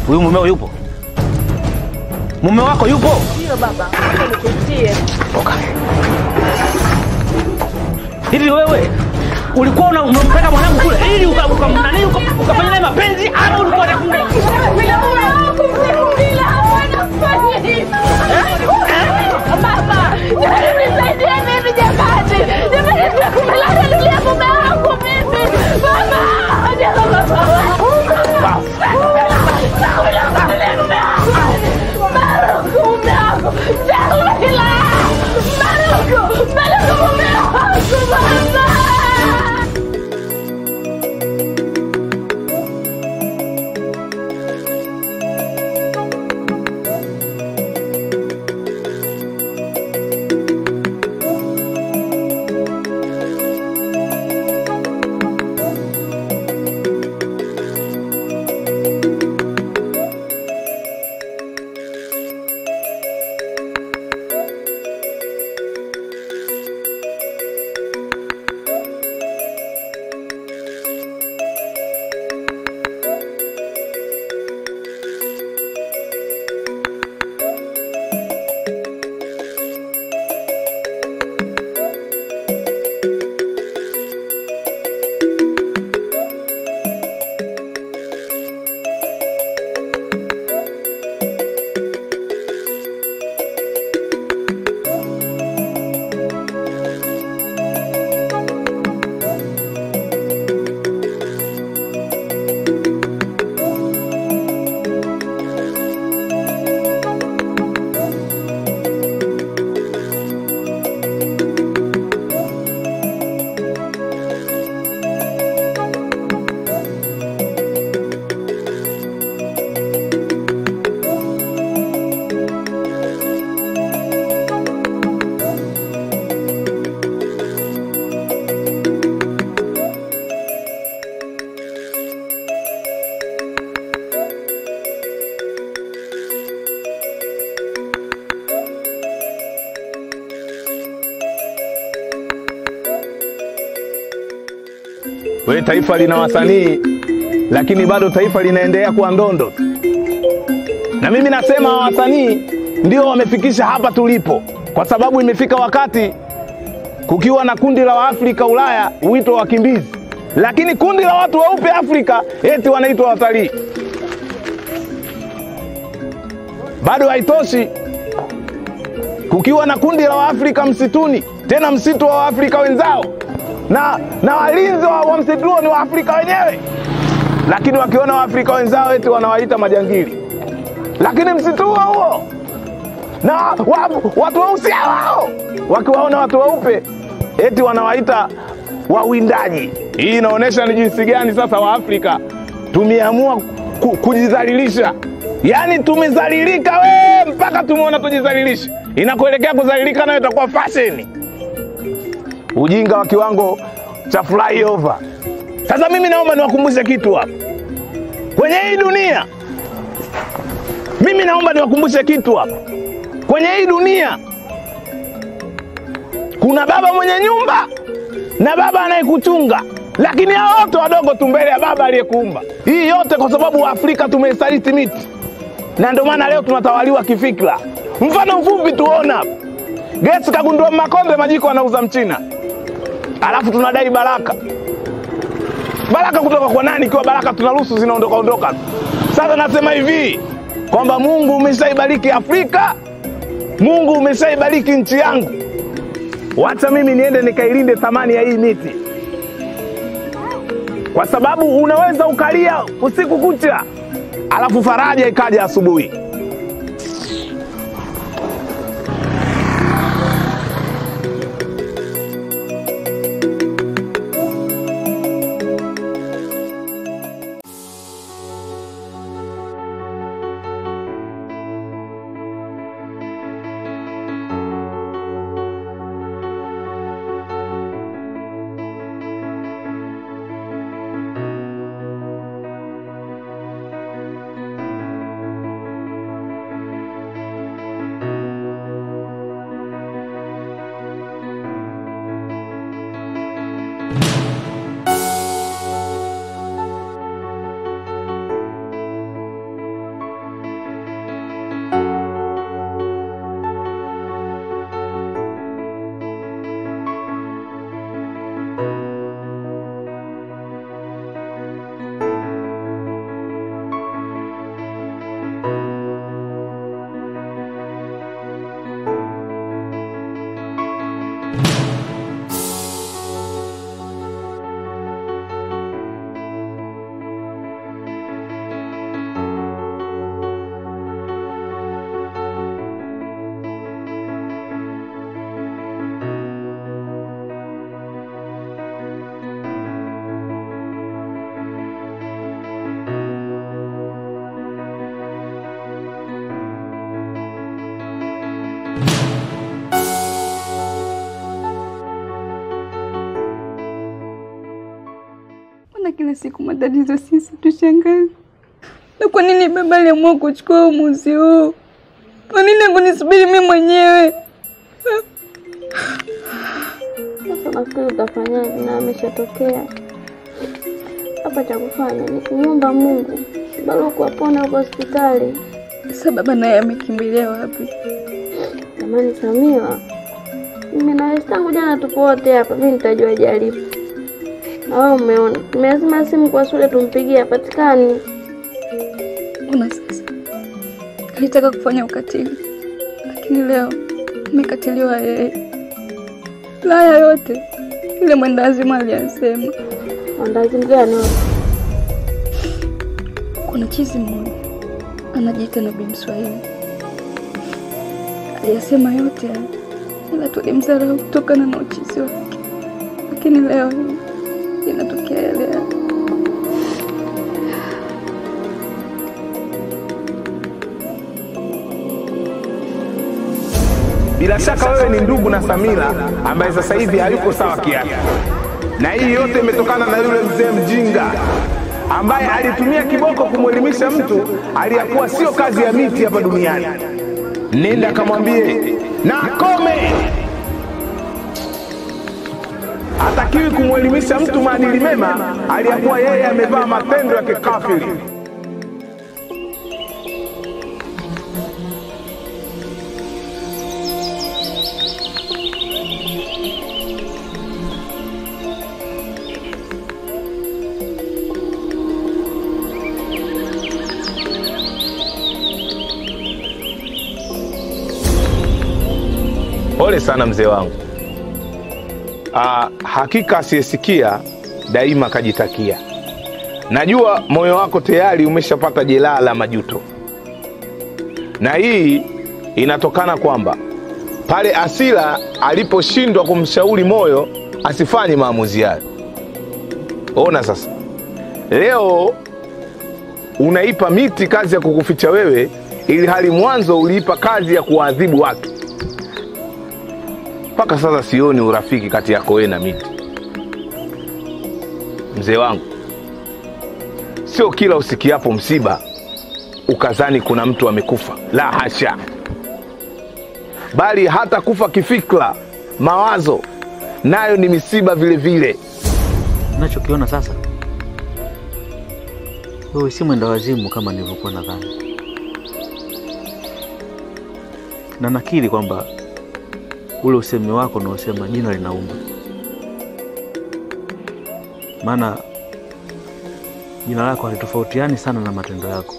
Huyu mumeo yupo? Mume wako yupo? Ndio baba, ngoja nikuitie. Toka. Hivi wewe ulikuwa una- unampeleka mwanangu kule ili uka- uka- nani, uka- ukafanya naye mapenzi ama ulikuwa unataka Baba, jamani nisaidie mimi jamani. Jamani nimelala mume wangu mimi. Baba, jamani baba. We, taifa lina wasanii lakini bado taifa linaendelea kuwa ndondo tu. Na mimi nasema hawa wasanii ndio wamefikisha hapa tulipo, kwa sababu imefika wakati kukiwa na kundi la Waafrika Ulaya huitwa wakimbizi, lakini kundi la watu weupe Afrika eti wanaitwa watalii. Bado haitoshi, kukiwa na kundi la Waafrika msituni, tena msitu wa Waafrika wenzao na, na walinzi wa, wa msitu huo ni Waafrika wenyewe, lakini wakiona Waafrika wenzao eti wanawaita majangili. Lakini msitu huo huo na wa, watu weusi hao wakiwaona watu weupe eti wanawaita wawindaji. Hii inaonyesha ni jinsi gani sasa Waafrika tumeamua ku, kujidhalilisha, yaani tumezalilika we mpaka tumeona tujidhalilishe. Inakuelekea kudhalilika nayo itakuwa fashion ujinga wa kiwango cha flyover. Sasa mimi naomba niwakumbushe kitu hapa kwenye hii dunia, mimi naomba niwakumbushe kitu hapa kwenye hii dunia, kuna baba mwenye nyumba na baba anayekuchunga, lakini hao wote wadogo tu mbele ya baba aliyekuumba. Hii yote kwa sababu Waafrika tumeisaliti miti, na ndio maana leo tunatawaliwa kifikra. Mfano mfupi tuona hapa, Gates kagundua Makonde majiko anauza Mchina, alafu tunadai baraka. Baraka kutoka kwa nani? Ikiwa baraka tunaruhusu zinaondoka ondoka tu. Sasa nasema hivi kwamba Mungu umeshaibariki Afrika, Mungu umeshaibariki nchi yangu, wacha mimi niende nikailinde thamani ya hii miti, kwa sababu unaweza ukalia usiku kucha, alafu faraja ikaja asubuhi. kila siku matatizo sisi tushangazi. Na kwa nini baba aliamua kuchukua uamuzi huu? Kwa nini hakunisubiri mimi mwenyewe? Sasa nafikiri utafanyaje? Na ameshatokea hapa, cha kufanya ni kunyumba Mungu Baruku apone huko hospitali. Sasa baba naye amekimbilia wapi? Jamani Samia, mimi na wewe tangu jana tupo wote hapa, mimi nitajua jaribu na wewe umeona, tumezima simu kwa shule tumpigie, hapatikani. Ona sasa, alitaka kufanya ukatili, lakini leo amekatiliwa yeye. Laya yote yule mwendawazimu aliyasema. Mandazi gani wewe? Kuna chizi mmoja anajiita Nabii Mswahili aliyasema yote haya, ila tulimdharau kutokana na uchizi wake, lakini leo hii inatokea yale yale. Bila shaka wewe ni ndugu na Samira ambaye sasa hivi hayuko sawa kiafya, na hii yote imetokana na yule mzee mjinga ambaye alitumia kiboko kumwelimisha mtu aliyakuwa sio kazi ya miti hapa duniani. Nenda kamwambie na akome, hatakiwi kumwelimisha mtu maadili mema aliyakuwa yeye amevaa matendo ya kikafiri. Pole sana mzee wangu. Aa, hakika asiyesikia daima kajitakia. Najua moyo wako tayari umeshapata jeraha la majuto, na hii inatokana kwamba pale Asila aliposhindwa kumshauri moyo asifanye maamuzi hayo. Ona sasa, leo unaipa miti kazi ya kukuficha wewe, ili hali mwanzo uliipa kazi ya kuwaadhibu watu. Mpaka sasa sioni urafiki kati yako wewe na miti. Mzee wangu, sio kila usikiapo msiba ukazani kuna mtu amekufa. La hasha, bali hata kufa kifikra, mawazo nayo ni misiba vile vile. Nachokiona sasa, wewe si mwenda wazimu kama nilivyokuwa nadhani, na nakiri kwamba ule usemi wako unaosema jina linauma, maana jina lako halitofautiani sana na matendo yako.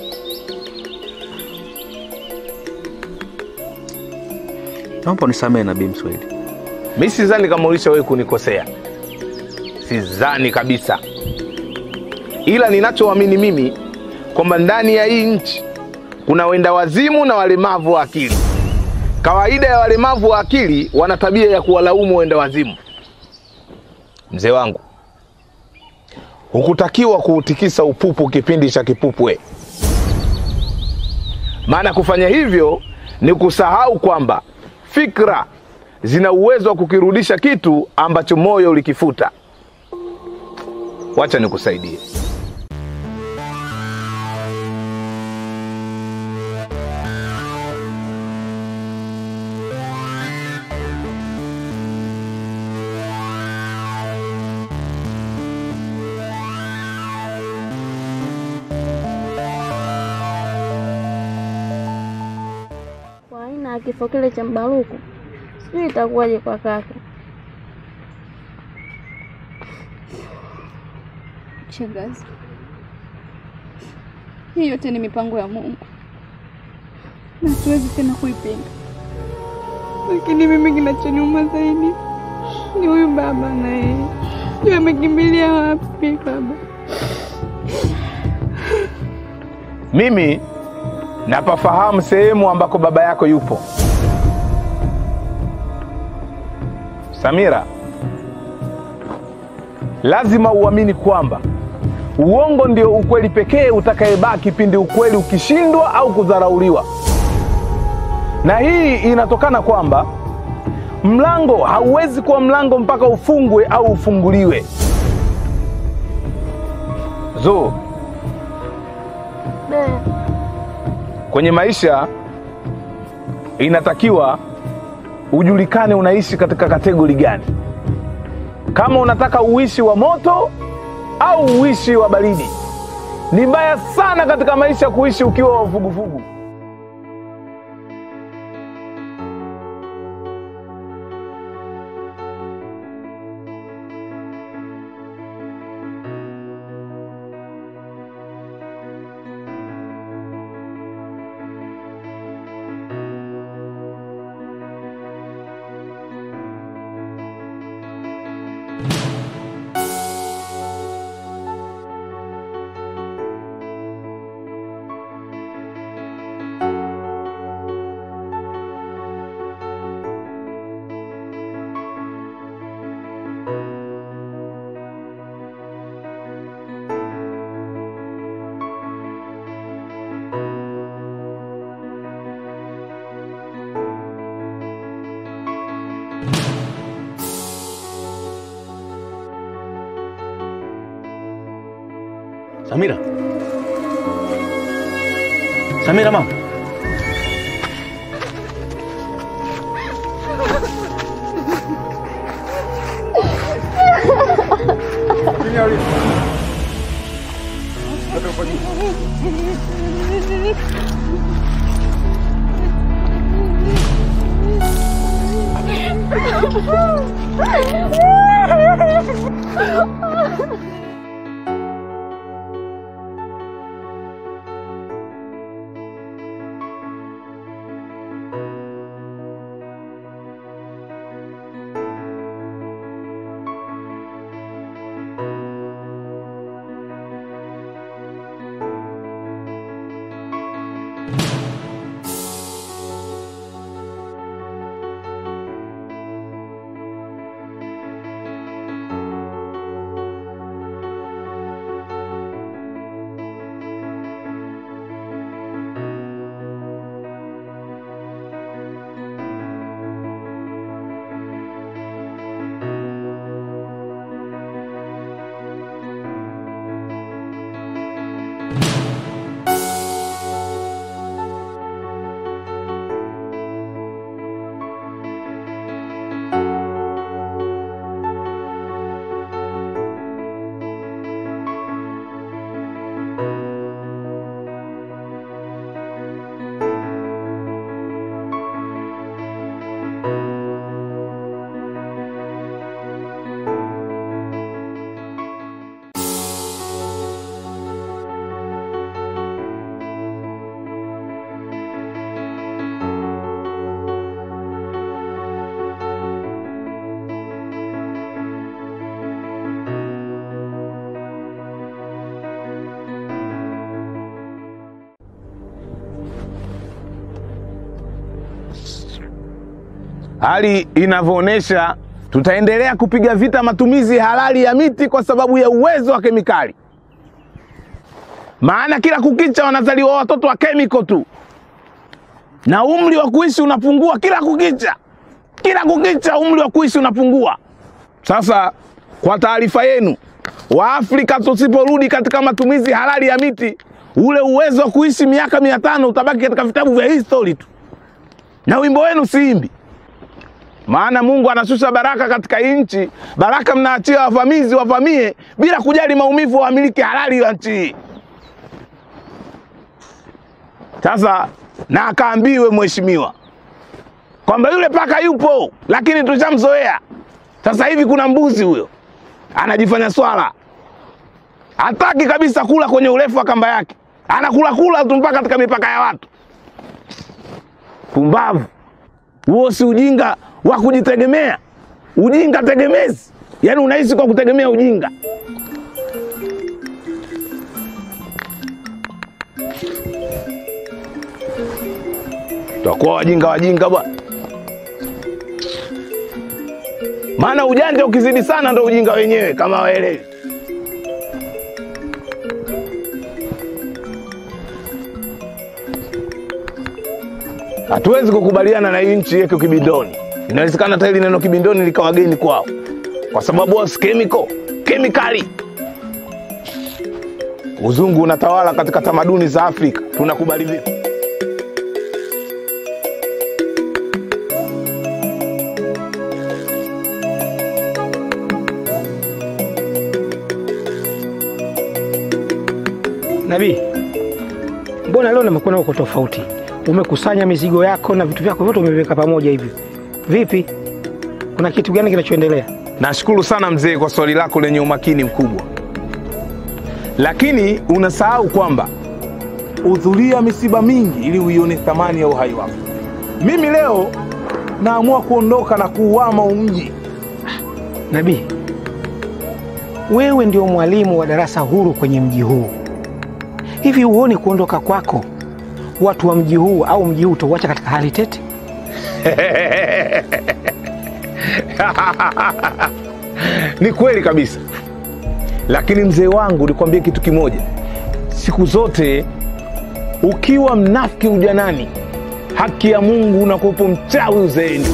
Naomba unisamehe Nabii Mswahili. Mi sidhani kama ulisha wewe kunikosea, sidhani kabisa, ila ninachoamini mimi kwamba ndani ya hii nchi kuna wenda wazimu na walemavu wa akili. Kawaida ya walemavu wa akili wana tabia ya kuwalaumu wenda wazimu. Mzee wangu, hukutakiwa kuutikisa upupu kipindi cha kipupwe, maana kufanya hivyo ni kusahau kwamba fikra zina uwezo wa kukirudisha kitu ambacho moyo ulikifuta. Wacha nikusaidie. Kwa aina ya kifo kile cha Mbaruku, sijui itakuwaje kwa kaka. Shangazi, hii yote ni mipango ya Mungu na siwezi tena kuipinga, lakini mimi kinachoniuma zaidi ni huyu baba, na yeye sijui amekimbilia wapi baba. Mimi napafahamu sehemu ambako baba yako yupo. Samira, lazima uamini kwamba uongo ndio ukweli pekee utakayebaki pindi ukweli ukishindwa au kudharauliwa, na hii inatokana kwamba mlango hauwezi kuwa mlango mpaka ufungwe au ufunguliwe. Zo, Be, kwenye maisha inatakiwa ujulikane unaishi katika kategori gani, kama unataka uishi wa moto au uishi wa baridi. Ni mbaya sana katika maisha kuishi ukiwa wa vuguvugu. Samira. Samira mama. hali inavyoonyesha tutaendelea kupiga vita matumizi halali ya miti kwa sababu ya uwezo wa kemikali. Maana kila kukicha wanazaliwa watoto wa kemiko tu, na umri wa kuishi unapungua kila kukicha, kila kukicha umri wa kuishi unapungua. Sasa kwa taarifa yenu, Waafrika tusiporudi katika matumizi halali ya miti, ule uwezo wa kuishi miaka mia tano utabaki katika vitabu vya history tu, na wimbo wenu siimbi maana Mungu anashusha baraka katika nchi, baraka mnaachia wavamizi wavamie bila kujali maumivu wa wamiliki halali wa nchi hii. Sasa na akaambiwe mheshimiwa kwamba yule paka yupo, lakini tushamzoea. Sasa hivi kuna mbuzi huyo anajifanya swala, hataki kabisa kula kwenye urefu wa kamba yake, anakula kula tu mpaka katika mipaka ya watu. Pumbavu! Huo si ujinga wa kujitegemea, ujinga tegemezi. Yaani unaishi kwa kutegemea ujinga. Tutakuwa wajinga wajinga bwana, maana ujanja ukizidi sana ndo ujinga wenyewe, kama waelewi. Hatuwezi kukubaliana na hii nchi yeke kibindoni. Inawezekana hata hili neno kibindoni likawa geni kwao, kwa sababu wao si chemical, kemikali. uzungu unatawala katika tamaduni za Afrika, tunakubali vipi? Nabii, mbona leo nimekuona uko tofauti? Umekusanya mizigo yako na vitu vyako vyote umeviweka pamoja hivi, vipi? Kuna kitu gani kinachoendelea? Nashukuru sana mzee kwa swali lako lenye umakini mkubwa, lakini unasahau kwamba hudhuria misiba mingi ili uione thamani ya uhai wako. Mimi leo naamua kuondoka na kuuama umji. Nabii, wewe ndio mwalimu wa darasa huru kwenye mji huu. Hivi huoni kuondoka kwako watu wa mji huu au mji huu utauacha katika hali tete? Ni kweli kabisa, lakini mzee wangu, nikwambie kitu kimoja, siku zote ukiwa mnafiki ujanani, haki ya Mungu unakuwepo mchawi uzeeni.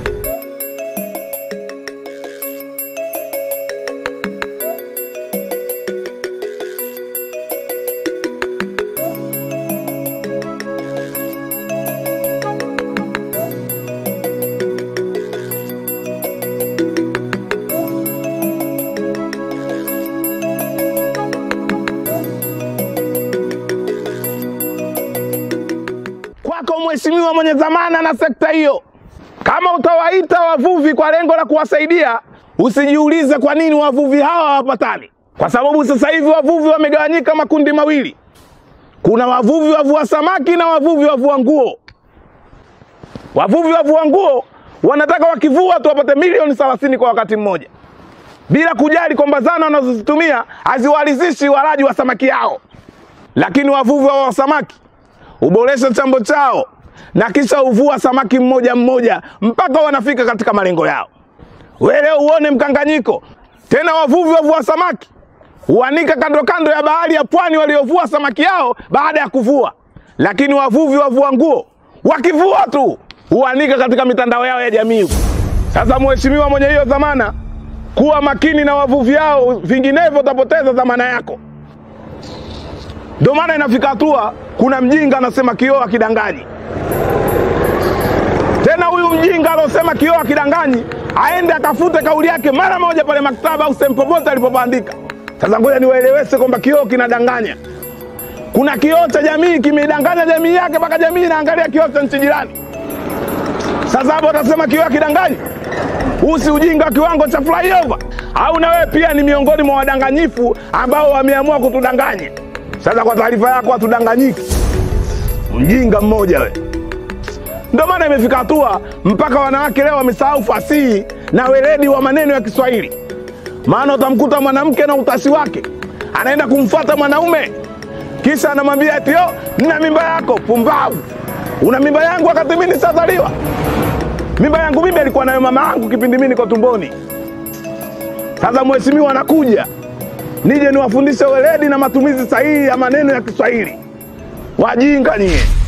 kwako mheshimiwa mwenye dhamana na sekta hiyo, kama utawaita wavuvi kwa lengo la kuwasaidia, usijiulize kwa nini wavuvi hawa hawapatani, kwa sababu sasa hivi wavuvi wamegawanyika makundi mawili. Kuna wavuvi wavua samaki na wavuvi wavua nguo. Wavuvi wavua nguo wanataka wakivua tu wapate milioni 30 kwa wakati mmoja, bila kujali kwamba zana wanazozitumia haziwalizishi walaji wa samaki yao. Lakini wavuvi wa samaki huboresha chambo chao na kisha huvua samaki mmoja mmoja mpaka wanafika katika malengo yao. Wewe leo uone mkanganyiko tena, wavuvi wavua samaki huanika kando kando ya bahari ya pwani waliovua samaki yao baada ya kuvua, lakini wavuvi wavua nguo wakivua tu huanika katika mitandao yao ya jamii. Sasa mheshimiwa mwenye hiyo dhamana, kuwa makini na wavuvi hao, vinginevyo utapoteza dhamana yako. Ndio maana inafika hatua kuna mjinga anasema kioo akidanganyi. Tena huyu mjinga alosema kioo akidanganyi aende akafute kauli yake mara moja pale maktaba au sehemu popote alipobandika. Sasa ngoja niwaeleweshe kwamba kioo kinadanganya. Kuna kioo cha jamii kimeidanganya jamii yake mpaka jamii inaangalia kioo cha nchi jirani. Sasa hapo utasema kioo akidanganyi? Huu si ujinga wa kiwango cha flyover? Au na wewe pia ni miongoni mwa wadanganyifu ambao wameamua kutudanganya? Sasa kwa taarifa yako, hatudanganyiki. Mjinga mmoja we. Ndio maana imefika hatua mpaka wanawake leo wamesahau fasihi na weledi wa maneno ya Kiswahili. Maana utamkuta mwanamke na utashi wake anaenda kumfuata mwanaume, kisha anamwambia eti yo, nina mimba yako. Pumbavu! Una mimba yangu wakati mimi nisazaliwa? Mimba yangu mimi alikuwa nayo mama yangu kipindi mimi niko tumboni. Sasa mheshimiwa anakuja nije niwafundishe weledi na matumizi sahihi ya maneno ya Kiswahili. Wajinga nyie!